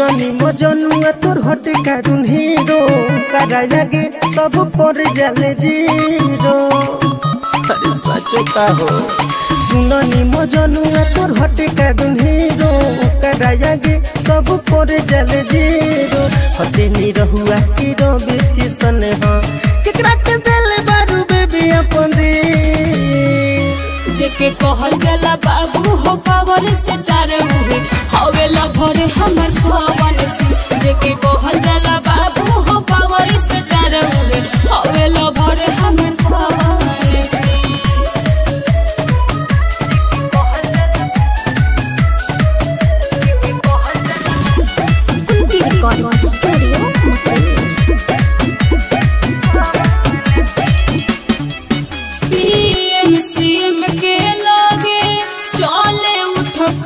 सुननी मजनुआ तोर हटे कारुन हीरो करा लगे सब पर जले जीरो अरे सचो का हो सुननी मजनुआ तोर हटे कारुन हीरो करा लगे सब पर जले जीरो हटे नी रहुआ की रवि किशन हा केकरा के दिल बारू बेबी अपन दे जेके कहल गला बाबू हो पावर से डर उहे हवे लभर हमर पवन सिंह जेके कहल गला बाबू हो पावर से डर उहे हवे लभर हमर पवन सिंह पीएम सीएम के लागे चले उठक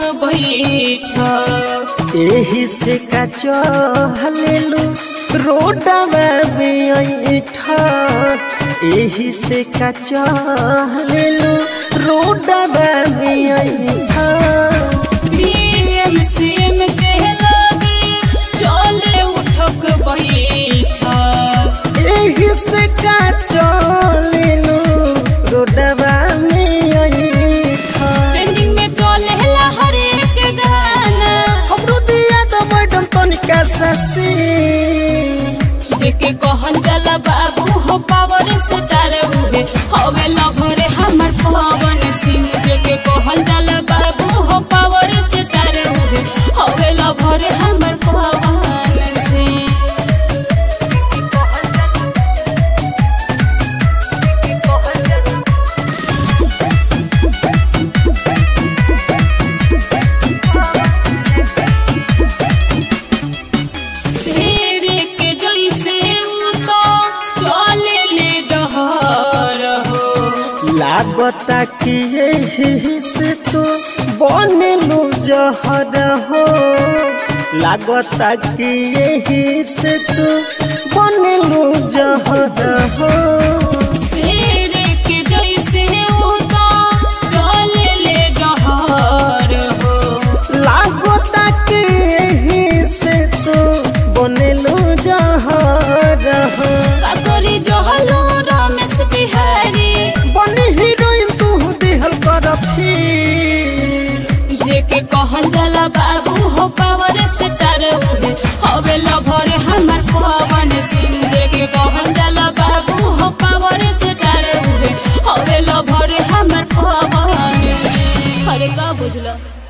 बैठक एही से का चहलेलु रोडवा बैठा एही से का चहलेलु रोडवा बैठा पीएम सीएम के लागे चले उठक बैठक एही से का चहलेलु रोडवा में बैठा ट्रेंडिंग में चले ला हर एक गाना हमरो दिया तो मैडम तनिका ससी जेके कहल जाला बाबू हो पावर स्टार उहे हवे लभर हमर पवन सिंह जेके कहल जाला बाबू हो पावर स्टार उहे हवे लभर हमर पवन सिंह शेर के जैसे उतो चले ले डहर हो लागता कि यही से तो बनलू जहर हो लागता कि यही से तो बनलू जहर हो शेर के जैसे उतो चले ले डहर हो लागता कि यही से तो बनलू जहर हो काकरी जहलो रमेश बिहारी बनी हीरोइन तू दिहल कर फिर जेके कहल जाला बाबू हो पावर स्टार उहे हवे लभर हमर पवन सिंह जेके कहल जाला बाबू हो पावर स्टार उहे हवे लभर हमर पवन सिंह अरे का बुझला